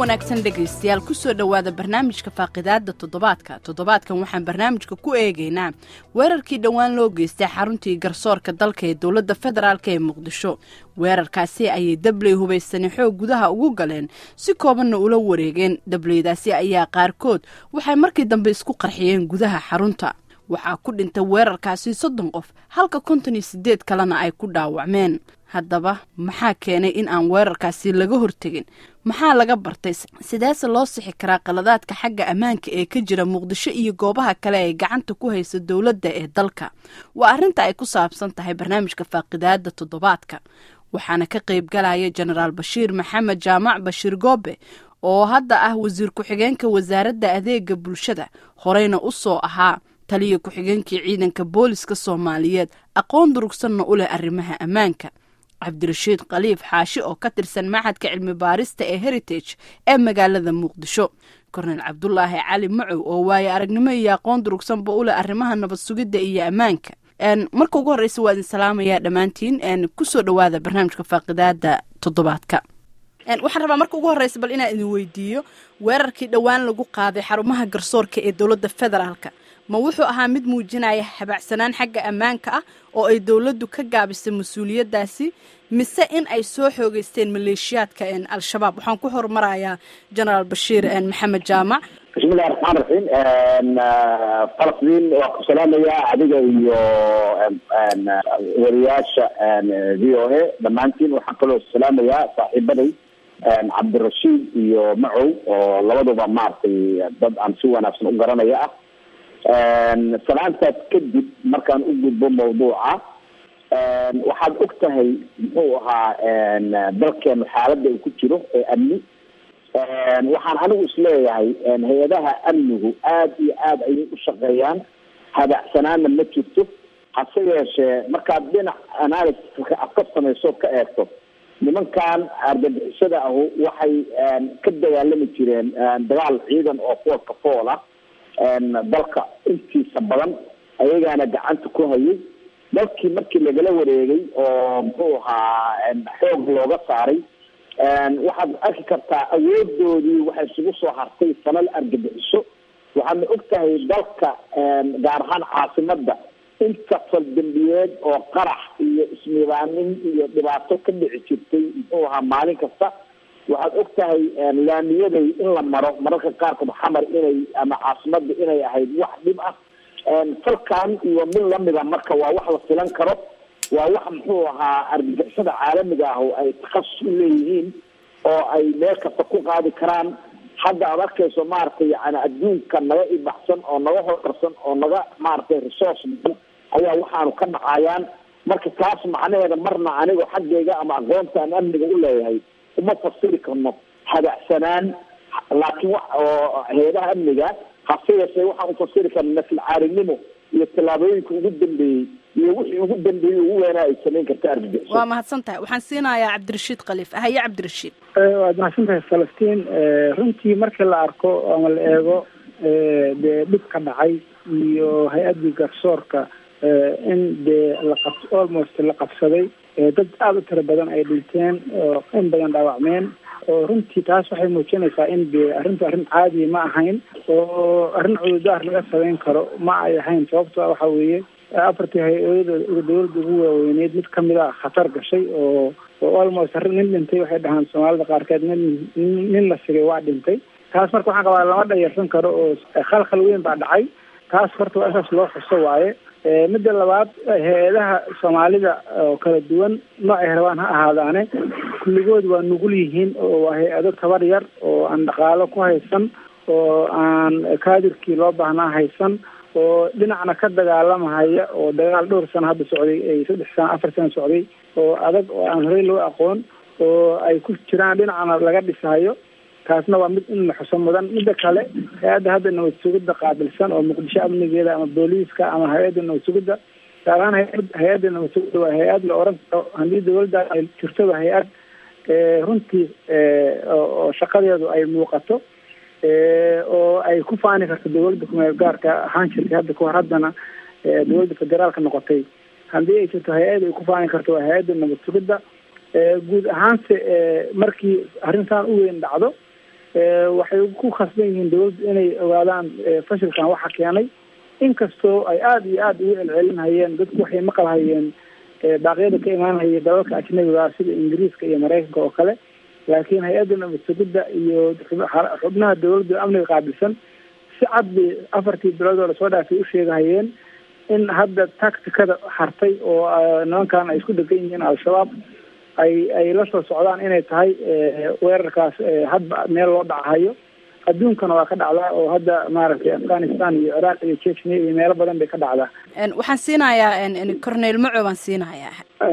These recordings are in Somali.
wanaagsan dhegaystayaal kusoo dhowaada barnaamijka faaqidaada toddobaadka toddobaadkan waxaan barnaamijka ku eegaynaa weerarkii dhowaan loo geystay xaruntii garsoorka dalka ee dowladda federaalk ee muqdisho weerarkaasi ayay dabley hubaysani xoog gudaha ugu galeen si koobanna ula wareegeen dableydaasi ayaa qaarkood waxay markii dambe isku qarxiyeen gudaha xarunta waxaa ku dhintay weerarkaasi soddon qof halka konton iyo sideed kalena ay ku dhaawacmeen haddaba maxaa keenay in aan weerarkaasi laga hortegin maxaa laga bartay sideese loo sixi karaa qaladaadka xagga ammaanka ee ka jira muqdisho iyo goobaha kale ee gacanta ku haysa dowladda ee dalka waa arrinta ay ku saabsan tahay barnaamijka faaqidaada toddobaadka waxaana ka qayb galaya jenaraal bashiir maxamed jaamac bashiir goobe oo hadda ah wasiir ku-xigeenka wasaaradda adeega bulshada horeyna u soo ahaa taliya ku-xigeenkii ciidanka booliska soomaaliyeed aqoon durugsanna u leh arrimaha ammaanka cabdirashiid khaliif xaashi oo ka tirsan maxadka cilmi baarista ee heritage ee magaalada muqdisho korneyl cabdulaahi cali macow oo waaye aragnimo iyo aqoon durugsanba u leh arrimaha nabad sugidda iyo ammaanka marka ugu horreysa waa idin salaamayaa dhammaantiin kusoo dhowaada barnaamijka faaqidaada toddobaadka waxaan rabaa marka ugu horreysa bal inaan idin weydiiyo weerarkii dhowaan lagu qaaday xarumaha garsoorka ee dowladda federaalka ma wuxuu ahaa mid muujinaya habacsanaan xagga ammaanka ah oo ay dowladdu ka gaabisay mas-uuliyaddaasi mise in ay soo xoogeysteen maleeshiyaadka al-shabaab waxaan ku hormarayaa jenaraal bashiir maxamed jaamac bismillahi raxmaan raxiim falastiin waa ku salaamayaa adiga iyo wariyaasha v o a dhammaantiin waxaan kaloo salaamayaa saaxiibaday cabdirashiid iyo macow oo labaduba maaragtay dad aan si wanaagsan u garanaya ah salaantaas kadib markaan u gudbo mawduuca waxaad og tahay muxuu ahaa dalkeenu xaaladda uu ku jiro ee amni waxaan anigu isleeyahay hay-adaha amnigu aada iyo aada ayay u shaqeeyaan hadacsanaanna ma jirto hase yeeshee markaad dhinac analysiska aad ka samayso ka eegto nimankan argagixisada ahu waxay ka dagaalami jireen dagaal ciidan oo foolka fool ah dalka intiisa badan ayagaana gacanta ku hayay dalkii markii lagala wareegay oo muxuu ahaa xoog looga saaray waxaad arki kartaa awoodoodii waxay isugu soo hartay sanal argagixiso waxaadna og tahay dalka gaar ahaan caasimada inta faldambiyeed oo qarax iyo isnidaamin iyo dhibaato ka dhici jirtay muxuu ahaa maalin kasta waxaad og tahay laamiyaday in la maro mararka qaarkood xamar inay ama caasimada inay ahayd wax dhib ah falkan iyo mid lamida marka waa wax la filan karo waa wax muxuu ahaa argagixisada caalamiga ah oo ay takhasus u leeyihiin oo ay meel kasta ku qaadi karaan hadda aad arkayso maaragtay yani adduunka naga ibaxsan oo naga horkarsan oo naga maaragtay resource badan ayaa waxaanu ka dhacayaan marka taas macnaheeda marna anigo xaggayga ama aqoonta aan amniga u leeyahay uma fasiri karno hadacsanaan laakiin wa oo hay-adaha amniga hase yeeshee waxaan ufasiri karna nafilcaarinimo iyo tallaabooyinka ugu dambeeyey iyo wixii ugu dambeeyey ugu weynaa ay samayn karta argagixiso waa mahadsan tahay waxaan siinayaa cabdirashiid khaliif haye cabdirashiid waad mahadsan tahay falastiin runtii markii la arko ama la eego dee dhib ka dhacay iyo hay-addii garsoorka in dee laqab almost la qabsaday dad aada u tiro badan ay dhinteen oo in badan dhaawacmeen oo runtii taas waxay muujinaysaa in de arrintu arrin caadi ma ahayn oo arrin cududaar laga samayn karo ma ay ahayn sababto waxa weeye afartii hay-adada dawladda ugu waaweyneyd mid kamid a khatar gashay oo oo almost arrin nin dhintay waxay dhahaan soomaalida qaarkeed nin nin la sigay waa dhintay taas marka waxaan qabaa lama dhayarsan karo oo khalkhal weyn baa dhacay taas horta waa isaas loo xuso waaye midda labaad hay-adaha soomaalida oo kala duwan noocay rabaan ha ahaadaane kulligood waa nugul yihiin oo waa hay-ado tabar yar oo aan dhaqaalo ku haysan oo aan kaadirkii loo baahnaa haysan oo dhinacna ka dagaalamahaya oo dagaal dhowr sano hadda socday ay saddex sano afar sano socday oo adag oo aan horey loo aqoon oo ay ku jiraan dhinacna laga dhisayo taasna waa mid in la xuso mudan midda kale hay-adda hadda nabad sugidda qaabilsan oo muqdisho amnigeeda ama booliiska ama hay-adda nabad sugidda gaar ahaan hay-adda nabad sugidda waa hay-ad la oran karo haddii dawladda ay jirto waa hay-ad runtii oo shaqadeedu ay muuqato oo ay ku faani karto dawladda kumeel gaarka ahaan jirtay hadda kahor haddana dawladda federaalka noqotay haddii ay jirto hay-ad ay ku faani karto waa hay-adda nabad sugidda guud ahaanse markii arrintan u weyn dhacdo waxay ku khasban yihiin dawladdu inay ogaadaan fashilkan waxa keenay inkastoo ay aada iyo aada ugu celcelinhayeen dadku waxay maqalhayeen baaqyada ka imaanhaya dalalka ajnabiga sida ingiriiska iyo maraykanka oo kale laakiin hay-adda nabad sugidda iyo xubnaha dawladda amniga qaabilsan si cad bay afartii bilood oo lasoo dhaafay u sheegahayeen in hadda tacticada hartay oo nimankan ay isku degan yihiin al-shabaab ay ay la soo socdaan inay tahay weerarkaas hadba meel loo dhacahayo adduunkana waa ka dhacdaa oo hadda maaragtay afghanistan iyo ciraaq iyo chechnia iyo meelo badan bay ka dhacdaa waxaan siinayaa corneyl maco baan siinayaa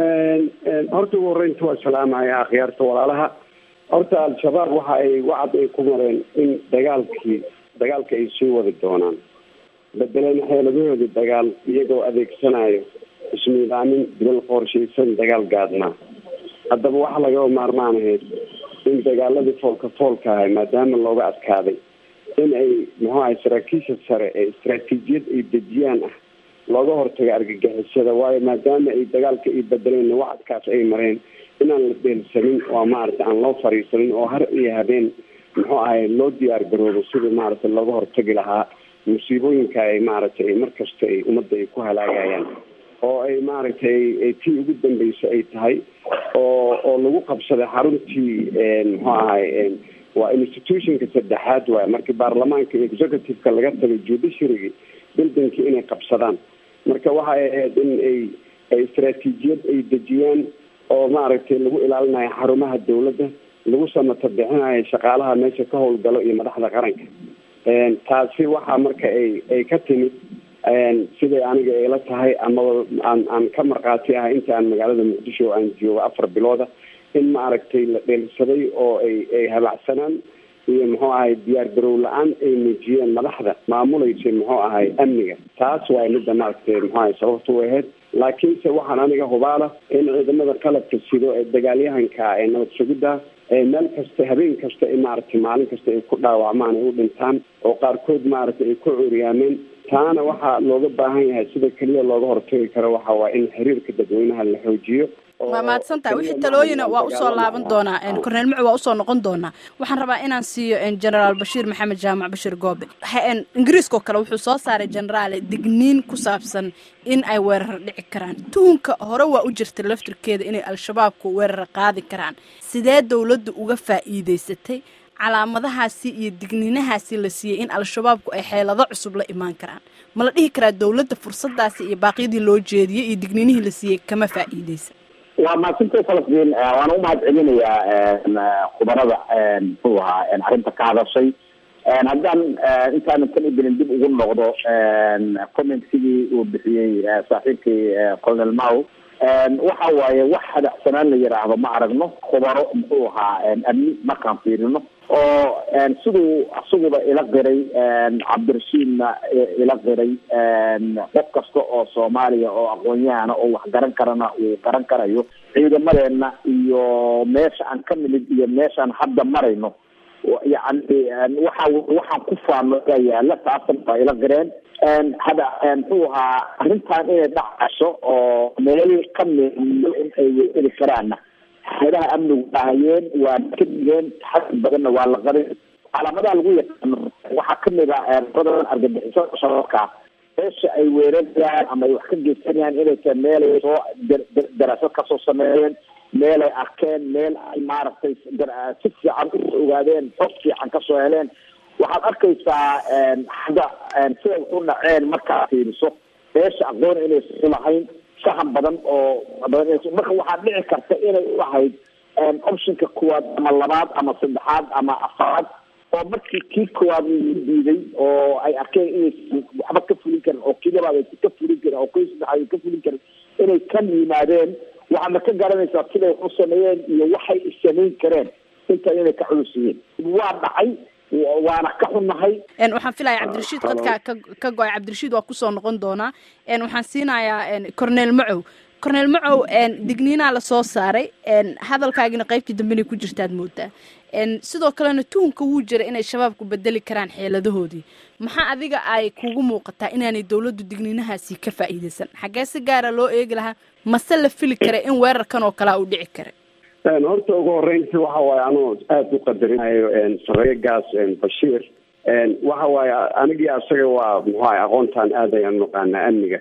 horta ugu horreynta waa salaamaya akhyaarta walaalaha horta al-shabaab waxa ay wacad ay ku mareen in dagaalkii dagaalka ay sii wadi doonaan bedeleen xeeladahoodii dagaal iyagoo adeegsanayo ismiidaamin dilal qorshaysan dagaal gaadnaa haddaba waxa lagaba maarmaan ahayd in dagaaladii foolka foolka ahay maadaama looga adkaaday in ay muxuu ahay saraakiisha sare ee istaraatiijiyad ay dejiyaan ah looga hortago argagixisada waayo maadaama ay dagaalka ay bedeleen wacadkaas ay mareen inaan la beelsanin oo maaragtay aan loo fariisanin oo har iyo habeen muxuu ahay loo diyaar garoobo sidii maaragtay looga hortagi lahaa musiibooyinka ay maaragtay mar kasta ay ummadda ay ku halaagayaan oo ay maaragtay tii ugu dambeysa ay tahay oo oo lagu qabsaday xaruntii muxuu ahay waa institutionka saddexaad waay markii baarlamaanka executive-ka laga tagay judiciarygi buildingki inay qabsadaan marka waxay ahayd in ay ay istaraatiijiyad ay dejiyaan oo maaragtay lagu ilaalinayo xarumaha dawladda lagu samata bixinayo shaqaalaha meesha ka howlgalo iyo madaxda qaranka taasi waxaa marka ay ay ka timid siday aniga ayla tahay amaba aan aan ka markhaati ahay inta aan magaalada muqdisho aan joogo afar bilooda in maaragtay la dheelsaday oo ay ay habacsanaan iyo muxuu ahay diyaar garow la-aan ay muujiyeen madaxda maamulaysa muxuu ahay amniga taas waa midda maaragtay muxuu ahay sababta u ahayd laakiinse waxaan aniga hubaala in ciidamada qalabka sido ee dagaalyahanka ee nabad sugidda meel kasta habeen kasta maaragtay maalin kasta ay ku dhaawacmaan ay u dhintaan oo qaarkood maaragtay ay ku curyaameen taana waxaa looga baahan yahay sida keliya looga hortagi karo waxa waa in xiriirka dadweynaha la xoojiyo waa mahadsantaha wixii talooyina waa usoo laaban doonaa corneel macu waa usoo noqon doonaa waxaan rabaa inaan siiyo generaal bashiir maxamed jaamac bashir goobe ingiriiskao kale wuxuu soo saaray generaale digniin ku saabsan in ay weerar dhici karaan tuhunka hore waa u jirta laftirkeeda inay al-shabaabku weerar qaadi karaan sidee dowladdu uga faa'iideysatay calaamadahaasi iyo digniinahaasi la siiyey in al-shabaabku ay xeelado cusub la imaan karaan ma la dhihi karaa dowladda fursadaasi iyo baaqyadii loo jeediyey iyo digniinihii la siiyey kama faa'iideysa waa mahadsantay falastiin waan u mahad celinayaa khubarada muxuu ahaa arrinta ka hadashay haddaan intaanan tan ibilin dib ugu noqdo commentigii uu bixiyey saaxiibkii colonel maw waxa waaye wax hadacsanaan la yidhaahdo ma aragno khubaro muxuu ahaa amni markaan fiirino oo siduu isaguba ila qiray cabdirashiidna ila qiray qof kasta oo soomaaliya oo aqoon-yahana oo wax garan karana uu garan karayo ciidamadeena iyo meesha aan ka nimid iyo meeshaan hadda marayno yani waxa waxaan ku faano ayaa yaala taasan waa ila qireen hada muxuu ahaa arrintan inay dhacayso oo meel kamid in ay weeri karaanna hay-adaha amnigu dhahayeen waa ka digeen xasi badanna waa la qarin calaamadaha lagu yaqaano waxaa kamid a badan argagixisada shabaabka meesha ay weerarayaan ama ay wax ka geysanayaan inay tahay meelay soo daraasad kasoo sameeyeen meel ay arkeen meel ay maaragtay si fiican u ogaadeen xog fiican kasoo heleen waxaad arkaysaa hadda siday u dhaceen markaad fiiriso meesha aqoon inaysu lahayn sahan badan oo badan marka waxaad dhici karta inay u ahayd optionka kuwaad ama labaad ama saddexaad ama afaraad oo markii kii koowaad lagu diiday oo ay arkeen inaysan waxba ka fulin karin oo kii labaad aysan ka fulin karin oo kii saddexaad ay ka fulin karin inay ka yimaadeen waxaadna ka garanaysaa siday u sameeyeen iyo waxay samayn kareen inta inay ka culus yihiin waa dhacay waana ka xunnahay waxaan filaya cabdirashiid qadka ka ka go-ay cabdirashiid waa kusoo noqon doonaa waxaan siinayaa corneel macow corneel macow digniinaa lasoo saaray hadalkaagina qaybtii dambenay ku jirtaad moodaa sidoo kalena tuhunka wuu jira inay shabaabku bedeli karaan xeeladahoodii maxaa adiga ay kugu muuqataa inaanay dowladdu digniinahaasi ka faa'iideysan xaggee si gaara loo eegi lahaa mase la fili kara in weerarkan oo kalea uu dhici kara horta ugu horeynti waxa waaye anuu aada u qadarinayo sareegaas bashiir waxa waaye anigii asaga waa muxuaha aqoontaan aad ayaan naqaanaa amniga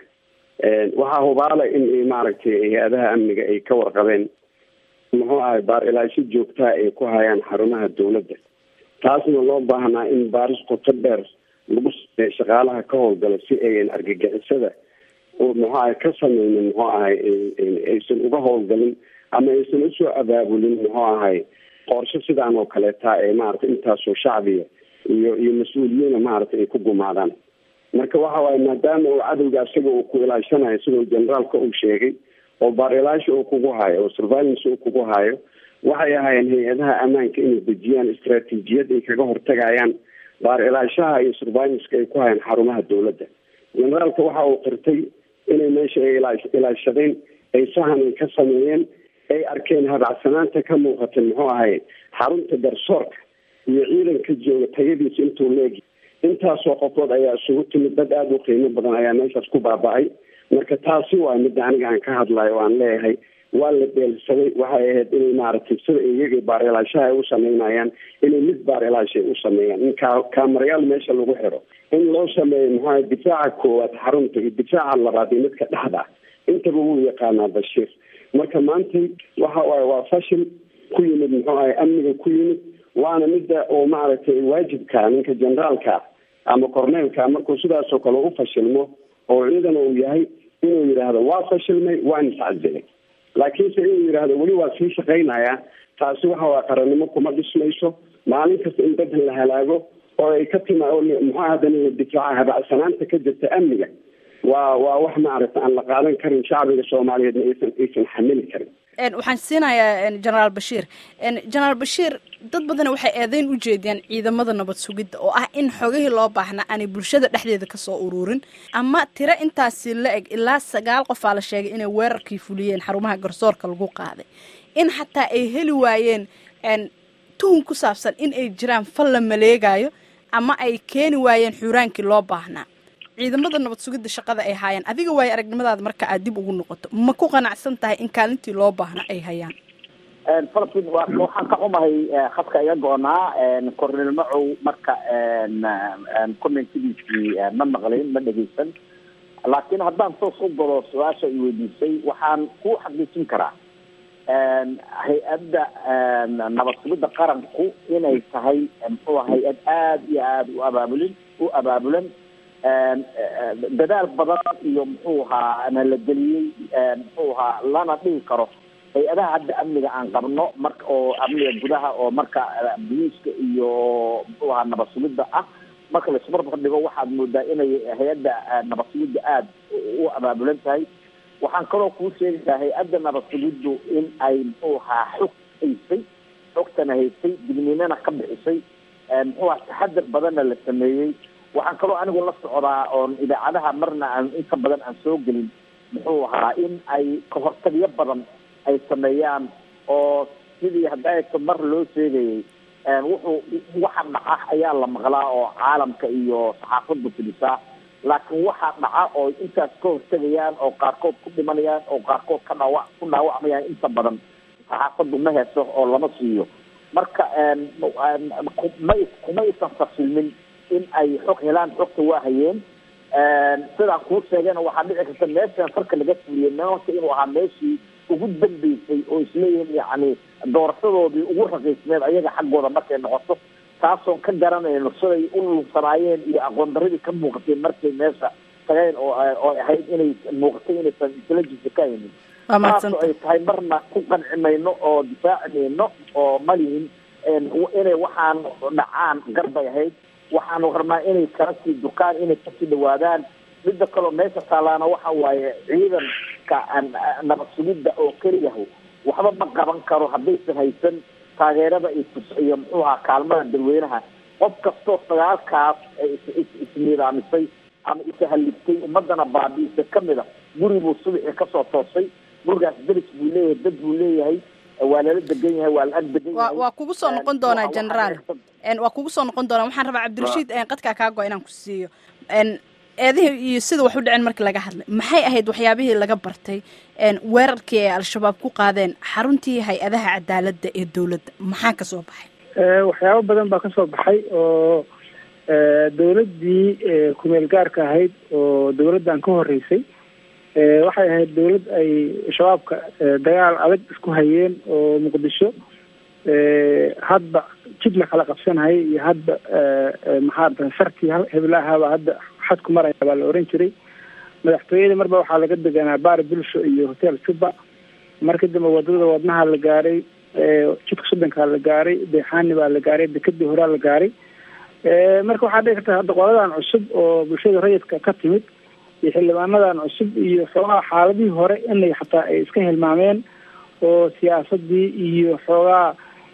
waxaa hubaala in maaragtay hay-adaha amniga ay ka warqabeen muxuu ahay baar ilaasho joogtaa ay ku hayaan xarumaha dawladda taasna loo baahnaa in baaris qoto dheer lagu sameeyo shaqaalaha ka howlgala si ayan argagixisada muxuu ahay ka sameynin muxuu ahay aysan uga howlgalin ama aysan usoo abaabulin muxuu ahay qorsho sidaan oo kaleeta ee maaragtay intaasoo shacbiga iyo iyo mas-uuliyiina maaragtay ay ku gumaadaan marka waxa waaye maadaama uu cadowga isaga uu ku ilaashanayo sidoo generaalka uu sheegay oo baarilaasha uu kugu hayo oo surveillance uu kugu hayo waxay ahaayeen hay-adaha ammaanka inay dejiyaan istraatiijiyad ay kaga hortagayaan baarilaashaha iyo surveillanceka ay ku hayaan xarumaha dawladda generaalka waxa uu qirtay inay meesha ay ilaashadeen ay sahan ay ka sameeyeen ay arkeen habacsanaanta ka muuqata muxuu ahay xarunta garsoorka iyo ciidanka jooga tayadiisa intuu leegi intaasoo qofood ayaa isugu timid dad aada u qiimo badan ayaa meeshaas ku baaba-ay marka taasi waa midda aniga aan ka hadlayo o aan leeyahay waa la dheelsaday waxay ahayd inay maaragtay sida iyaga baarilaashaha ay u sameynayaan inay mid baarilaasha ay u sameeyaan in ka kaamarayaal meesha lagu xiro in loo sameeyo muxuaha difaaca koowaad xarunta iyo difaaca labaad iyo midka dhexda intaba wuu yaqaanaa bashiir marka maantay waxa waaye waa fashil ku yimid muxuu ahay amniga ku yimid waana midda oo maaragtay waajibka ninka generaalka ama corneelka markuu sidaasoo kale u fashilmo oo ciidan uu yahay inuu yidhaahdo waa fashilmay waan iscazilay laakiinse inuu yidhaahdo weli waa sii shaqaynayaa taasi waxa waa qarannimo kuma dhismayso maalin kasta in dad la halaago oo ay ka tima muxua haddana la difaaca habacsanaanta ka jirta amniga waa waa wax maaragta aan la qaadan karin shacbiga soomaaliyeedna aysan aysan xamili karin waxaan siinayaa genaraal bashiir genaraal bashiir dad badan waxay eedeyn u jeediyaan ciidamada nabad sugidda oo ah in xogihii loo baahnaa aanay bulshada dhexdeeda kasoo ururin ama tiro intaasi la eg ilaa sagaal qofaa la sheegay inay weerarkii fuliyeen xarumaha garsoorka lagu qaaday in xataa ay heli waayeen tuhun ku saabsan in ay jiraan fal la maleegayo ama ay keeni waayeen xuuraankii loo baahnaa ciidamada nabad sugidda shaqada ay haayaan adiga waayo aragnimadaada marka aad dib ugu noqoto ma ku qanacsan tahay in kaalintii loo baahna ay hayaan falastiin wa waxaan ka xumahay khadka iga go-naa cornel macow marka commentigiisii ma maqlin ma dhegeysan laakiin haddaan toos u galo su-aasha i weydiisay waxaan ku xaqiijin karaa hay-adda nabad sugidda qaranku inay tahay muxuu hay-ad aada iyo aada u abaabulin u abaabulan dadaal badan iyo muxuu ahaa na la geliyey muxuu ahaa lana dhihi karo hay-adaha hadda amniga aan qabno marka oo amniga gudaha oo marka boliiska iyo muxuu ahaa nabad sugidda ah marka laisbarbar dhigo waxaad moodaa inay hay-adda nabad sugidda aada u abaabulan tahay waxaan kaloo kuu sheegayaa hay-adda nabad sugiddu in ay muxuu ahaa xog haysay xogtana haysay digniinana ka bixisay muxuu aha taxadar badanna la sameeyey waxaan kaloo anigu la socdaa oon idaacadaha marna aan inta badan aan soo gelin muxuu ahaa in ay kahortagyo badan ay sameeyaan oo sidii hadaato mar loo sheegayay wuxuu waxa dhaca ayaa la maqlaa oo caalamka iyo saxaafaddu fidisaa laakiin waxaa dhaca oo intaas ka hortegayaan oo qaarkood ku dhimanayaan oo qaarkood ka dhaawa ku dhaawacmayaan inta badan saxaafaddu ma heeso oo lama siiyo marka ma kuma isan fasilmin in ay xog helaan xogta waa hayeen sidaan kuu sheegayna waxaa dhici karta meeshan farka laga fuliyay meelka inuu ahaa meeshii ugu dambeysay oo isleeyihin yacni doorashadoodii ugu raqiisneed ayaga xaggooda markay noqoto taasoon ka garanayno siday u lunsanaayeen iyo aqoon daradii ka muuqatay markay meesha tageen oo oo ahayd inay muuqatay inaysan intelligence ka haynin taasoo ay tahay marna ku qanci mayno oo difaaci mayno oo malihin inay waxaan dhacaan garbay ahayd waxaanu rabnaa inay kala sii dukaan inay kasii dhawaadaan midda kaloo meesha taalaana waxa waaye ciidanka nabad sugidda oo keliyahu waxba ma qaban karo haddaysan haysan taageerada iyo muxuu ahaa kaalmada dadweynaha qof kastoo sagaalkaas isniidaamisay ama isahaliftay ummadana baabi'isa kamid a guri buu subaxii kasoo toosay gurigaas deris buu leeyahay dad buu leeyahay waa lala degan yahay waa la ag degan yahay waa kugu soo noqon doonaa generaal waa kugu soo noqon doonaa waxaan rabaa cabdirashiid qadkaa kaa go inaan ku siiyo eedihii iyo sida wax u dhicin markii laga hadlay maxay ahayd waxyaabihii laga bartay weerarkii ay al-shabaab ku qaadeen xaruntii hay-adaha cadaaladda ee dowladda maxaa ka soo baxay waxyaabo badan baa kasoo baxay oo dowladdii kumeel gaarka ahayd oo dowladdan ka horeysay waxay ahayd dowlad ay shabaabka dagaal adag isku hayeen oo muqdisho hadba jid la kala qabsanayay iyo hadba maxaa sarkii heblaahaba hadda xadku maraya baa la oran jiray madaxtooyada marba waxaa laga deganaa baar bulsho iyo hotel juba markii dambe wadada wadnaha la gaaray jidka soddonkaa la gaaray deexaani baa la gaaray dekadii horaa la gaaray marka waxaa dhici karta hadda qoladan cusub oo bulshada rayidka ka timid iyo xildhibaanadan cusub iyo xoogaa xaaladihii hore inay xataa ay iska hilmaameen oo siyaasadii iyo xoogaa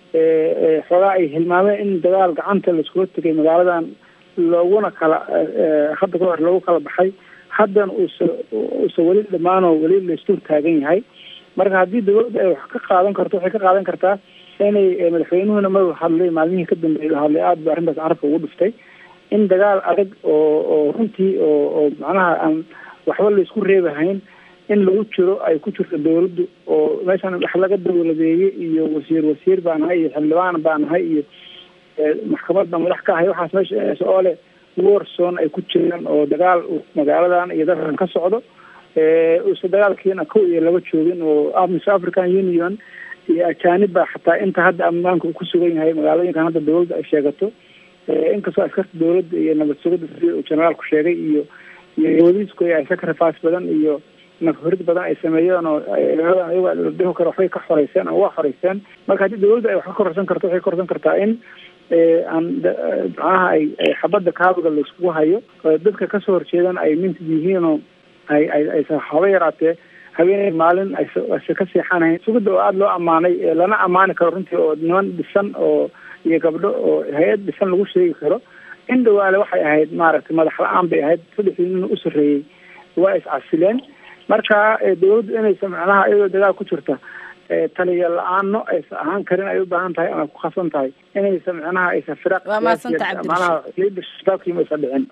xoogaa ay hilmaameen in dagaal gacanta laiskula tegay magaaladan looguna kala hadda ka hor loogu kala baxay haddana uusa uusa weli dhammaanoo weli laisdul taagan yahay marka haddii dawladda ay wax ka qaadan karto waxay ka qaadan kartaa inay madaxweynuhuna mar hadlay maalmihii ka dambeeyay hadlay aada ba arrintaas carabka ugu dhiftay in dagaal adag oo oo runtii oo oo macnaha aan waxba laisku reebahayn in lagu jiro ay ku jirto dawladdu oo meeshan wax laga dawladeeyey iyo wasiir wasiir baa nahay iyo xildhibaan baa nahay iyo maxkamad baa madax ka ahay waxaas meesha oo leh warson ay ku jiraan oo dagaal magaaladan iyo dalkan ka socdo uuse dagaalkiina kow iyo laba joogin oo amiso african union iyo ajaanib baa xataa inta hadda ammaanka uu ku sugan yahay magaalooyinkan hadda dawladda ay sheegato inkastoo askarta dawladda iyo nabad sugidda sida uu generaalku sheegay iyo iyo wadiisku ay sacrifice badan iyo nafhurid badan ay sameeyeen oo magaaladan ayaga la dhihi karo waxbay ka xoreyseen ama waa xoreyseen marka haddii dawladda ay wax ka kororsan karto waxay kororsan kartaa in aan macnaha ay xabadda kaabiga laiskugu hayo dadka kasoo horjeedan ay mintid yihiinoo ay ay aysa haba yaraatee habeenay maalin ayse ka seexanahayn sugidda oo aada loo ammaanay lana ammaani karo runtii oo niman dhisan oo iyo gabdho oo hay-ad dhisan lagu sheegi karo in dhawaale waxay ahayd maaragtay madax la-aan bay ahayd saddexdii nin u sarreeyey waa iscasileen marka dawladdu inaysa macnaha iyadoo dagaal ku jirta taliya la-aano aysa ahaan karin ay u baahan tahay ama ku khasban tahay inaysa macnaha aysa firaq manaha leadershipkii maysa dhicin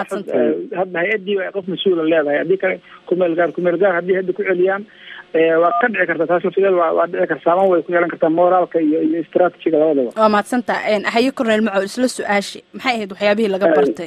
hadda hay-adii ay qof mas-uula leedahay haddii kale kumeel gaar kumeel gaar haddii hadda ku celiyaan waa ka dhici karta taas laftigeeda waa waa dhici karta saaman way ku yeelan kartaa moraalka iyo iyo strategiga labadaba waa mahadsanta haye cornel macow isla su-aashi maxay ahayd waxyaabihii laga bartay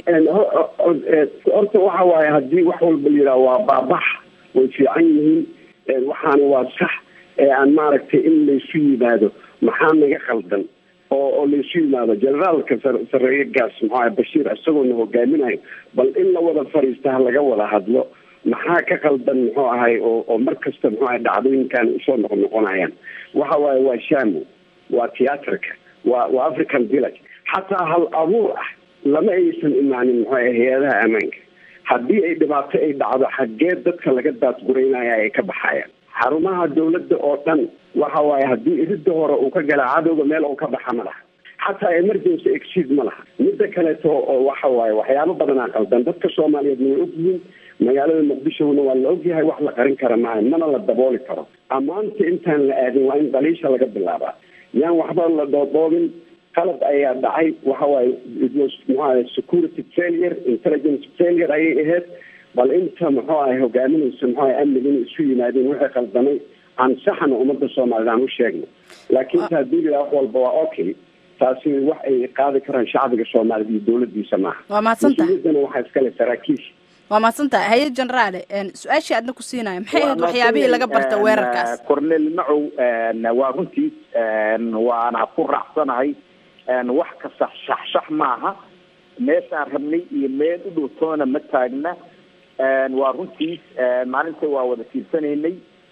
horta waxa waaye haddii wax walba la yidhaha waa baabax way fiican yihiin waxaana waa sax ee aan maaragtay in laysu yimaado maxaa naga qaldan oo oo laysu yimaado generaalka sareeye gaas maxaa bashiir isagoona hogaaminayo bal in la wada fariista ha laga wada hadlo maxaa ka qaldan muxuu ahay oo oo mar kasta muxuu ahay dhacdooyinkan usoo noqon noqonayaan waxa waaye waa shamo waa theatrka waa waa african village xataa hal abuur ah lama aysan imaanin muxuu ahay hay-adaha ammaanka haddii ay dhibaato ay dhacdo xaggee dadka laga daadguraynaya ay ka baxayaan xarumaha dawladda oo dhan waxa waaye haddii iridda hore uu ka gala cadowga meel uu ka baxa ma laha xataa emergency exceed ma laha midda kaleeto oo waxa waaye waxyaabo badanaa qaldan dadka soomaaliyeed way ogyihiin magaalada muqdishona waa la ogyahay wax la qarin kara maaha mana la dabooli karo ammaanta intaan la aadin waa in daliisha laga bilaabaa yaan waxba la doodoobin qalad ayaa dhacay waxa waaye muxuaha security failure intelligence failure ayay ahayd bal inta muxuu ahay hogaaminaysa muxuu ahay amniga inay isu yimaadeen wixii qaldamay aan saxna ummadda soomaaliyed aan u sheegno laakiin ta haddii la wax walba waa okay taasi wax ay qaadi karaan shacbiga soomaaliyed iyo dawladiisa maaha waa mahadsantahay mas-uuliyaddana waxaa iskale saraakiisha waa mahadsantahay haye generaale su-aashii aadna ku siinaya maxay ahayd waxyaabihii laga barta weerarkaas cornel macow waa runtiis waana ku raacsanahay wax kasta shaxshax maaha meeshaan rabnay iyo meel u dhowtoona ma taagna waa runtiis maalinta waa wada fiirsanaynay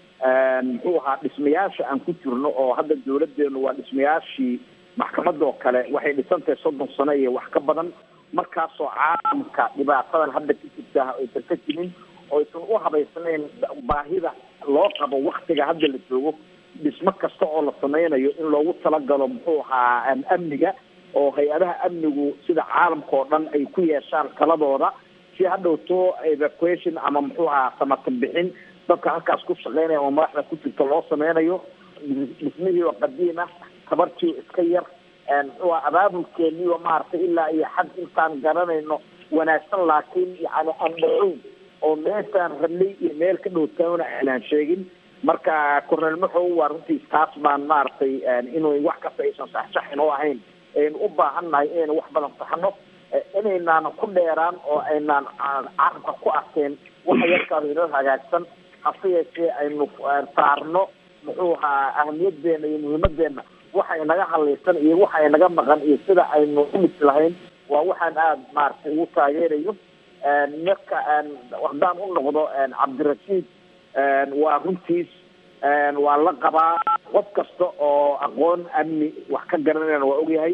muxuu ahaa dhismayaasha aan ku jirno oo hadda dawladeenu waa dhismayaashii maxkamadoo kale waxay dhisantahay soddon sano iyo wax ka badan markaasoo caalamka dhibaatadan hadda ka jirta aysan ka jirin oo aysan u habaysnayn baahida loo qabo waktiga hadda la joogo dhismo kasta oo la sameynayo in loogu talagalo muxuu ahaa amniga oo hay-adaha amnigu sida caalamka oo dhan ay ku yeeshaan taladooda si hadhowto evacuation ama muxuu ahaa samatan bixin dadka halkaas ku shaqeynaya oo madaxda ku jirta loo sameynayo dhismihii oo qadiim ah tabartii iska yar muxuu aha abaabulkeeniioo maaragtay ilaa iyo xad intaan garanayno wanaagsan laakiin yani aan dhacoyn oo meeshaan rabnay iyo meel ka dhowtaana aanaan sheegin marka cornel maxow waa runtii taas baan maaragtay inuu wax kasta aysan saxsaxin oo ahayn aynu u baahan nahay inaynu wax badan saxno inaynaan ku dheeraan oo aynaan carabka ku arkeen waxa yarkaada inoo hagaagsan hase yeeshee aynu saarno muxuu ahaa ahamiyadeena iyo muhiimadeena waxa inaga hadlaysan iyo waxa inaga maqan iyo sida aynu umisi lahayn waa waxaan aada maaragtay ugu taageerayo marka haddaan u noqdo cabdirashiid waa runtiis waa la qabaa qof kasta oo aqoon amni wax ka garanayana waa ogyahay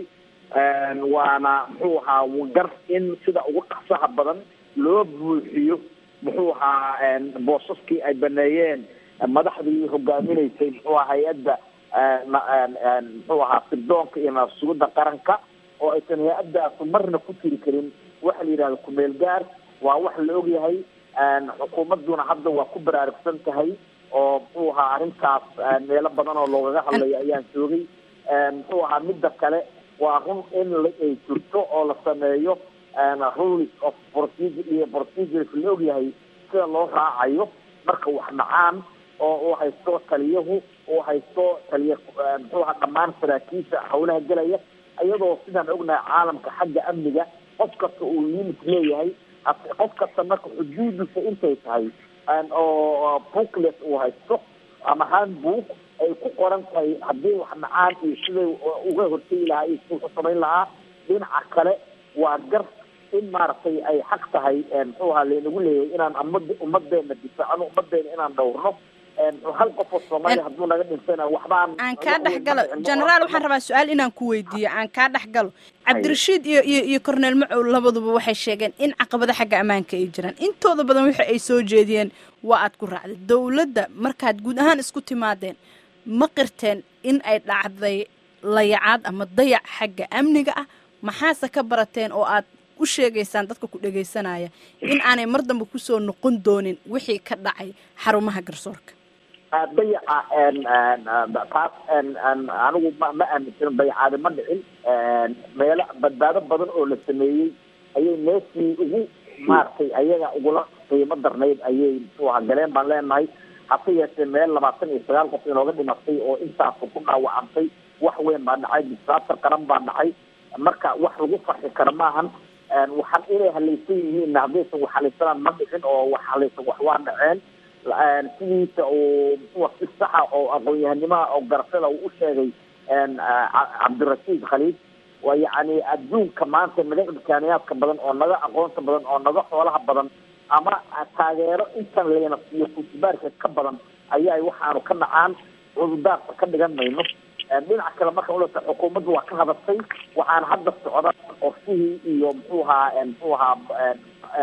waana muxuu ahaa gar in sida ugu dhaqsaha badan loo buuxiyo muxuu ahaa boosaskii ay baneeyeen madaxdii hogaaminaysay muxuu aha hay-adda muxuu ahaa sirdoonka iyo naafsugidda qaranka oo aysan hay-addaasu marna ku tiri karin waxa la yidhahda kumeel gaar waa wax la ogyahay xukuumadduna hadda waa ku baraarugsan tahay oo muxuu ahaa arrintaas meelo badan oo loogaga hadlayo ayaan joogay muxuu ahaa midda kale waa run in ay jirto oo la sameeyo rules of procedure iyo procedures la ogyahay sida loo raacayo marka wax dhacaan oo uu haysto taliyahu uu haysto taliya muxuu ahaa dhammaan saraakiisha hawlaha gelaya iyadoo sidaan ognahay caalamka xagga amniga qof kasta uu limit leeyahay qof kasta marka xuduudiisa intay tahay oo booklet uu haysto ama handbook ay ku qoran tahay haddii wax dhacaan iyo siday uga hortegi lahaa iyo siduu ku samayn lahaa dhinaca kale waa gar in maaragtay ay xaq tahay muxuu ahaa laynagu leeyahay inaan umad ummadeena difaacno ummadeena inaan dhowrno hal qof oo soomaaliya hadduu naga dhintana waxbaan aan kaa dhex galo generaal waxaan rabaa su-aal inaan ku weydiiyo aan kaa dhex galo cabdirashiid iyo iyo iyo cornel macow labaduba waxay sheegeen in caqabado xagga ammaanka ay jiraan intooda badan wixi ay soo jeediyeen waa aad ku raacday dowladda markaad guud ahaan isku timaadeen ma qirteen in ay dhacday layacaad ama dayac xagga amniga ah maxaase ka barateen oo aad u sheegaysaan dadka ku dhegaysanaya in aanay mar dambe kusoo noqon doonin wixii ka dhacay xarumaha garsoorka dayaca taas anigu ma ma aaminsan dayacaadi ma dhicin meelo badbaado badan oo la sameeyey ayay meeshii ugu maaragtay ayaga ugula qiimo darnayd ayay muxuu ahaa galeen baan leenahay hase yeeshee meel labaatan iyo sagaal qof inooga dhimatay oo intaasu ku dhaawacantay wax weyn baa dhacay disaaster qaran baa dhacay marka wax lagu farxi karo maahan waxaan inay halaysan yihiin haddaysan wax halaysanaan ma dhicin oo wax halaysan wax waa dhaceen sidiisa uu muxuu si saxa oo aqoon-yahanimaha oo garashada uu u sheegay cabdirashiid khaliid waa yacni adduunka maanta naga imkaaniyaadka badan oo naga aqoonta badan oo naga xoolaha badan ama taageero intan leena iyo kusibaarka ka badan ayaa waxaanu ka dhacaan cududaarka ka dhigan mayno dhinaca kale marka ulata xukuumaddu waa ka hadashay waxaana hadda socda qorshihii iyo muxuu ahaa muxuu ahaa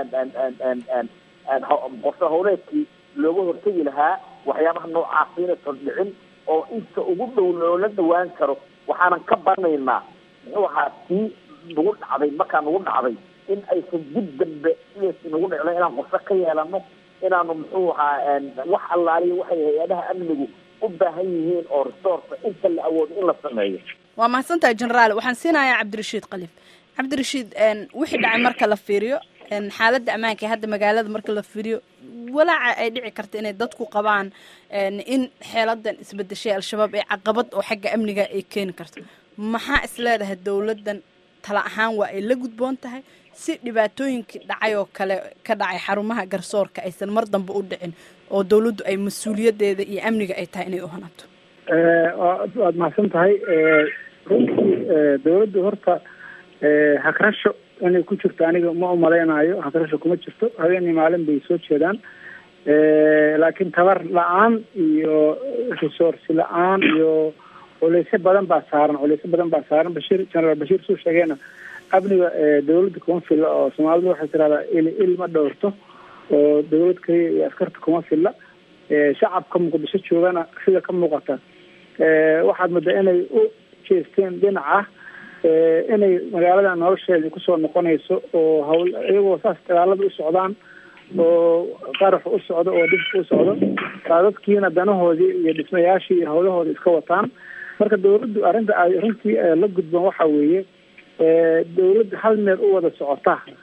qorshe howleedkii looga hortegi lahaa waxyaabaha noocaasi inaysan dhicin oo inta ugu dhow loola dhawaan karo waxaanan ka baranaynaa muxuu ahaa tii nagu dhacday markaa nagu dhacday in aysan dib dambe sidaas nagu dhicno inaan qorshe ka yeelano inaanu muxuu ahaa wax allaaliya waxay hay-adaha amnigu u baahan yihiin oo resource inta la awoodo in la sameeyo waa mahadsantahay generaal waxaan siinayaa cabdirashiid kalif cabdirashiid wixii dhacay marka la fiiriyo xaaladda ammaanka ee hadda magaalada marka la fiiriyo walaaca ay dhici karta inay dadku qabaan in xeeladan isbedeshay al-shabaab ee caqabad oo xagga amniga ay keeni karto maxaa is leedahay dowladdan tala ahaan waa ay la gudboon tahay si dhibaatooyinkii dhacay oo kale ka dhacay xarumaha garsoorka aysan mar dambe u dhicin oo dawladdu ay mas-uuliyadeeda iyo amniga ay tahay inay u hanato waad mahadsan tahay runtii dawladdu horta hagrasho inay ku jirto aniga ma umalaynayo hagrasho kuma jirto habeenii maalin bay soo jeedaan laakiin tabar la-aan iyo resource la-aan iyo culeysyo badan baa saaran culeysyo badan baa saaran bashiir generaal bashiir suu sheegeena amniga dawladda kuma filla oo soomaalidu waxay tiraahdaa il il ma dhowrto oo dawlad kaliya iyo askarta kuma filla shacabka muqdisho joogana sida ka muuqata waxaad moodaa inay u jeesteen dhinaca inay magaalada nolosheeda kusoo noqonayso oo hawl iyagoo saas dagaalada u socdaan oo qarax u socdo oo dhibka u socdo baa dadkiina danahoodii iyo dhismayaashii iyo hawlahooda iska wataan marka dawladdu arrinta ay runtii la gudboon waxa weeye dawladda hal meel u wada socota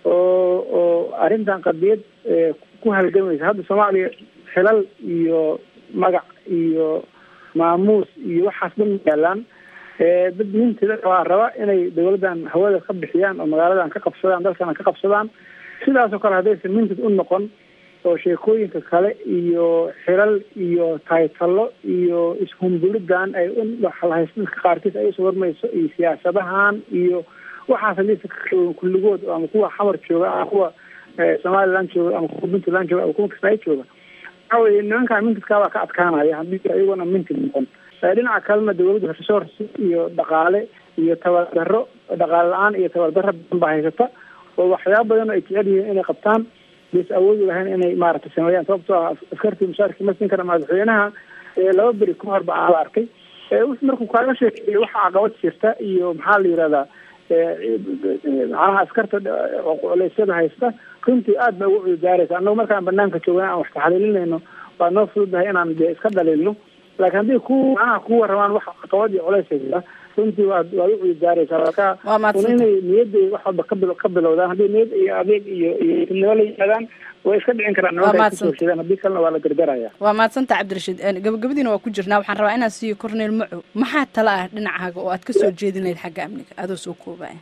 oo oo arrintan qadiyad ku halgamaysa hadda soomaaliya xilal iyo magac iyo maamuus iyo waxaas dhan yaalaan dad mintida waa raba inay dawladdan hawada ka bixiyaan oo magaaladan ka qabsadaan dalkana ka qabsadaan sidaasoo kale haddaysan mintid u noqon oo sheekooyinka kale iyo xilal iyo taytalo iyo ishumbuliddan ay lahaysadadka qaarkiis ay usoo warmayso iyo siyaasadahan iyo waxaas hadaysa kulligood ama kuwa xamar jooga ama kuwa somaliland jooga ama kuwa puntland jooga ama kuwa kismaayo jooga waxa weye nimankan mintidkaa baa ka adkaanaya haddii iyagona mintid noqon dhinaca kalena dawladda resource iyo dhaqaale iyo tabardaro dhaqaale la-aan iyo tabardaro badan baa haysata oo waxyaaba badan oo ay jecel yihiin inay qabtaan bas awoodi lahayn inay maaragtay sameeyaan sababtoo ah askartii mushaarkii ma siin kara madaxweynaha laba beri ka hor ba aan la arkay markuu kaaga sheekeeyey waxa caqabad jirta iyo maxaa la yihahdaa macnaha askarta culeysyada haysta runtii aad bay ugu cududaaraysa annagu markaan banaanka joogna aan wax taxaliilinayno waa noo fududahay inaan de iska dhaliilno laakiin haddii ku macnaha kuwa rabaan wax caqabad iyo culeys haysta runtii waad waad u cududaaraysaa marka un inay niyadda wax walba kabil ka bilowdaan haddii niyad iyo adeeg iyo iyo tilnimo la yimaadaan way iska dhicin karaan nimanka ay kusoo shidaan haddii kalena waa la gargaraya waa mahadsanta cabdirashiid gabagabadiina waa ku jirnaa waxaan rabaa inaan siiyo cornel maco maxaa tala ah dhinacaaga oo aad kasoo jeedinayd xagga amniga adoo soo koobaya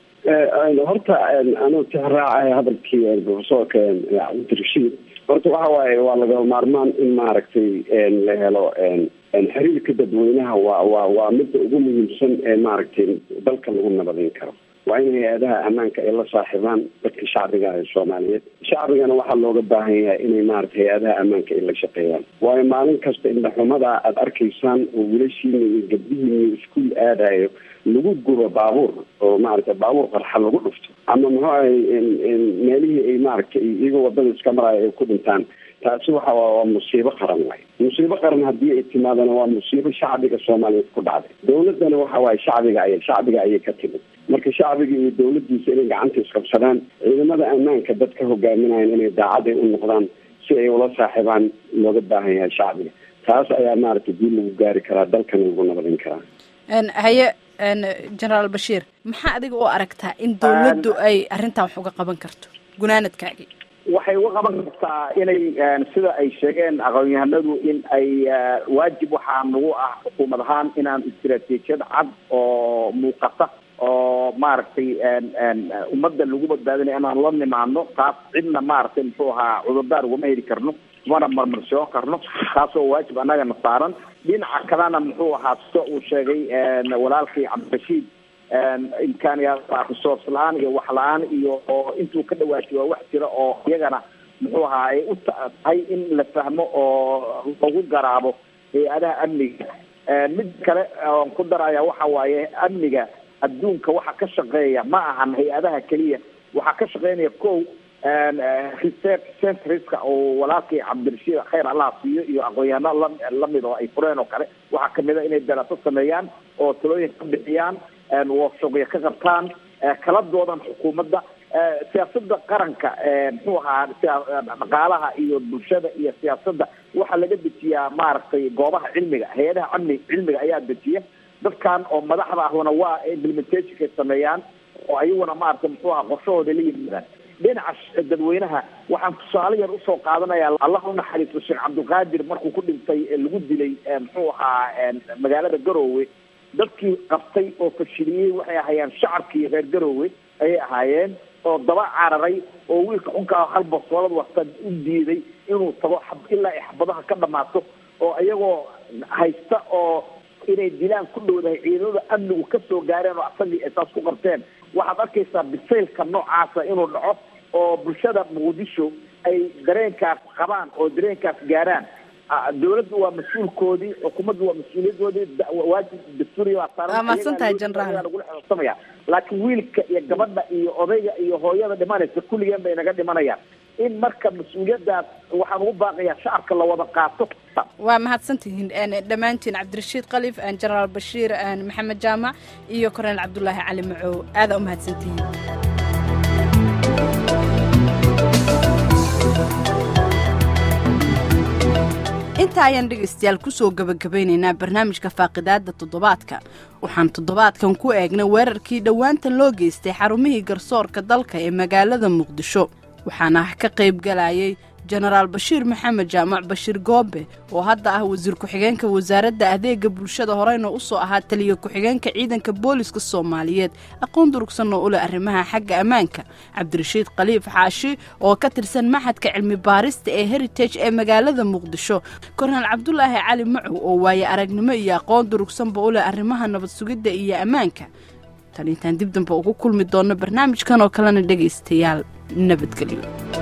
horta anuu tixraacay hadalkii profesorka cabdirashiid horta waxa waaye waa laga maarmaan in maaragtay la helo xiriirka dadweynaha waa waa waa midda ugu muhiimsan ee maaragtay dalka lagu nabadin karo waa in hay-adaha ammaanka ay la saaxiibaan dadka shacbiga ee soomaaliyeed shacbigana waxaa looga baahan yahay inay maarata hay-adaha ammaanka ay la shaqeeyaan waayo maalin kasta indhaxumada aada arkaysaan oo wiilashiina iyo gabdhihiina iskuol aadayo lagu gubo baabuur oo maaragtay baabuur qarxa lagu dhufto ama muxuu ahay meelihii ay maaragtay iyagoo wadada iska maraayo ay ku dhintaan taasi waxa waa musiibo qaran waay musiibo qaran haddii ay timaadana waa musiibo shacbiga soomaaliyeed ku dhacday dawladdana waxa waaye shacbiga ay shacbiga ayay ka timid marka shacbiga iyo dawladdiisa inay gacanta isqabsadaan ciidamada ammaanka dadka hogaaminayan inay daacad ay u noqdaan si ay ula saaxiibaan looga baahan yahay shacbiga taas ayaa maaragtay dib lagu gaari karaa dalkana lagu nabadin karaa haye generaal bashiir maxaa adiga u aragtaa in dawladdu ay arrintan wax uga qaban karto gunaanadkaagii waxay uga qaban kartaa inay sida ay sheegeen aqoon-yahanadu in ay waajib waxaa nagu ah xukuumad ahaan inaan istaraatiijiyad cad oo muuqata oo maaragtay ummadda lagu badbaadinaya inaan la nimaano taas cidna maaragtay muxuu ahaa cudurdaar ugama heli karno mana marmarsoon karno taasoo waajib annagana saaran dhinaca kalena muxuu ahaa sida uu sheegay walaalkii cabdirashiid imkaaniyaa resource la-aan iyo wax la-aan iyo oo intuu ka dhawaajiy waa wax jira oo iyagana muxuu ahaa ay u tahay in la fahmo oo lagu garaabo hay-adaha amniga mid kale oon ku daraya waxa waaye amniga adduunka waxa ka shaqeeya ma ahan hay-adaha keliya waxaa ka shaqeynaya ko research centriska oo walaalkii cabdirashiid khayr allah siiyo iyo aqoon-yahano la lamid oo ay fureen oo kale waxaa kamid a inay daraaso sameeyaan oo talooyin ka bixiyaan workshopya ka qabtaan kala doodan xukuumadda siyaasada qaranka muxuu ahaa dhaqaalaha iyo bulshada iyo siyaasadda waxaa laga dejiyaa maaragtay goobaha cilmiga hay-adaha amni cilmiga ayaa dejiya dadkan oo madaxda ahuna waa implementationkay sameeyaan oo ayaguna maaragtay muxuu aha qorshahooda la yimaadaan dhinaca dadweynaha waxaan tusaale yar usoo qaadanaya allah unaxariisto sheekh cabdilqaadir markuu ku dhintay lagu dilay muxuu ahaa magaalada garoowe dadkii qabtay oo fashiliyey waxay ahaayeen shacabkii reer garoowe ayay ahaayeen oo daba cararay oo wiilka xunkaa hal basoolad wasta u diiday inuu tago ilaa ay xabadaha ka dhamaato oo iyagoo haysta oo inay dilaan ku dhowdahay ciidamada amnigu kasoo gaareen oo asagii ay saas ku qabteen waxaad arkaysaa bisaylka noocaasa inuu dhaco oo bulshada muqdisho ay dareenkaas qabaan oo dareenkaas gaaraan dawladdu waa mas-uulkoodii xukuumaddu waa mas-uuliyadoodii waajib dastuuriya waa saaran waa mahadsantahay generaal lagula xisaabtamaya laakiin wiilka iyo gabadha iyo odayga iyo hooyada dhimanaysa kulligeen bay naga dhimanayaan in marka mas-uuliyaddaas waxaan ugu baaqayaa shacabka la wada qaato waa mahadsantihiin dhammaantiin cabdirashiid kalif generaal bashiir maxamed jaamac iyo korneel cabdulaahi cali macow aadaa u mahadsantihiin intaa ayaan dhegaystayaal kusoo gabagabaynaynaa barnaamijka faaqidaada toddobaadka waxaan toddobaadkan ku eegnay weerarkii dhowaantan loo geystay xarumihii garsoorka dalka ee magaalada muqdisho waxaana ka qayb galayay jenaraal bashiir maxamed jaamac bashiir goobe oo hadda ah wasiir ku-xigeenka wasaaradda adeega bulshada horeyna usoo ahaa taliya ku-xigeenka ciidanka booliska soomaaliyeed aqoon durugsan oo u leh arrimaha xagga ammaanka cabdirashiid khaliif xaashi oo ka tirsan maxadka cilmi baarista ee heritage ee magaalada muqdisho kornel cabdulaahi cali macow oo waaye aragnimo iyo aqoon durugsanba u leh arrimaha nabad sugidda iyo ammaanka tan intaan dib damba ugu kulmi doonno barnaamijkan oo kalena dhegaystayaal nabadgelyo